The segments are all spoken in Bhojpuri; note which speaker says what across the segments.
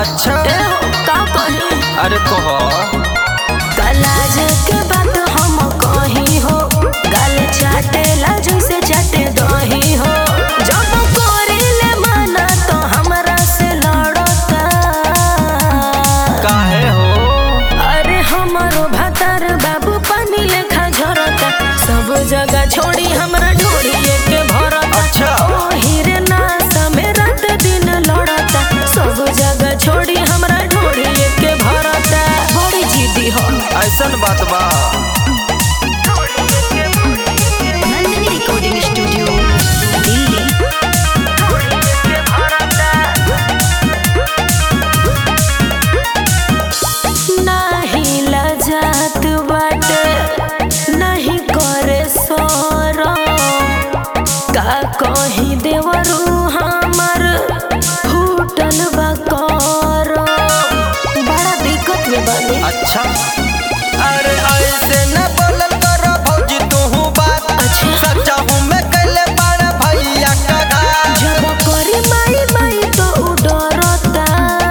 Speaker 1: अच्छा
Speaker 2: ए हो, का कही
Speaker 1: अरे कह
Speaker 2: कलाज के बात हम कही हो गाल चाटेला जैसे चाटे दही हो जब करेले मना तो हमरा से लड़ता
Speaker 1: काहे हो
Speaker 2: अरे हमारो भातार बाबू पानी लेखा झरता सब जगह छोड़ी हमरा ढोड़िए के भरता
Speaker 1: अच्छा।
Speaker 2: ओ हीरे नासा में रात दिन लड़ता सब जगह छोड़ी हमरा ढोड़िए के भरता बड़ी जिद्दी हो
Speaker 1: ऐसन बात बा
Speaker 2: नंदिनी रिकॉर्डिंग स्टूडियो दिल्ली नाही लजात बाटे नहीं करे सोरम का कही देवरू हमर फूटल बा करम बड़ा दिक्कत में बनी
Speaker 1: अच्छा अरे ऐसे न बोलल कर भौजी तू बात
Speaker 2: अच्छा।
Speaker 1: सच्चा हूँ मैं कैले बड़ा भैया का घात
Speaker 2: जब करी माई माई तो उ डरता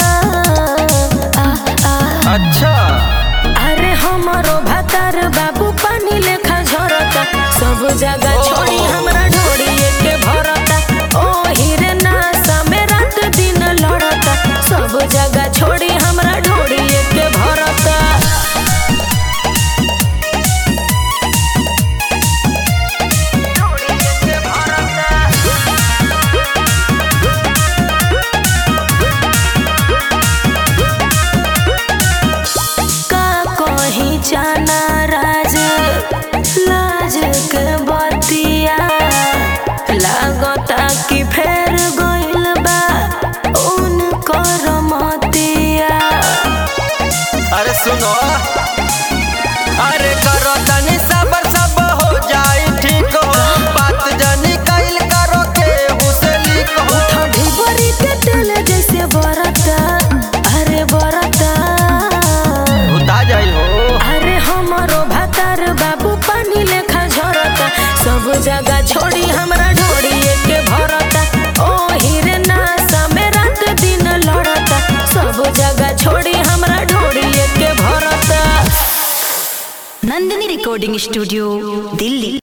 Speaker 2: आ आ
Speaker 1: अच्छा
Speaker 2: अरे हमारो भातार बाबू पानी लेखा झरता सब जगह
Speaker 1: ओ।
Speaker 2: छोड़ी हमरा ढोड़िए के भरता ओ हीरे नासा में रात दिन लड़ता सब जगह छोड़ी हमरा ढोड़िए के भरता का कहीं जाना राज लाज के बतिया लागता कि फेर गइल बा उनकर मतिया
Speaker 1: अरे सुनो अरे करो तनी सबर सब हो जाई ठीक हो बात जानी कैल करो के हुसली हो
Speaker 2: ठंडी बरी के तेल जैसे बरता अरे बरता
Speaker 1: उता जाई हो
Speaker 2: अरे हमारो भातार बाबू पानी लेखा झरता सब जगह छोड़ी हमरा ढोड़िए के भरता ओ हीरे नासा में रात दिन लड़ता सब जगह छोड़ी हमरा ढोड़िए के भरता
Speaker 3: नंदिनी रिकॉर्डिंग स्टूडियो दिल्ली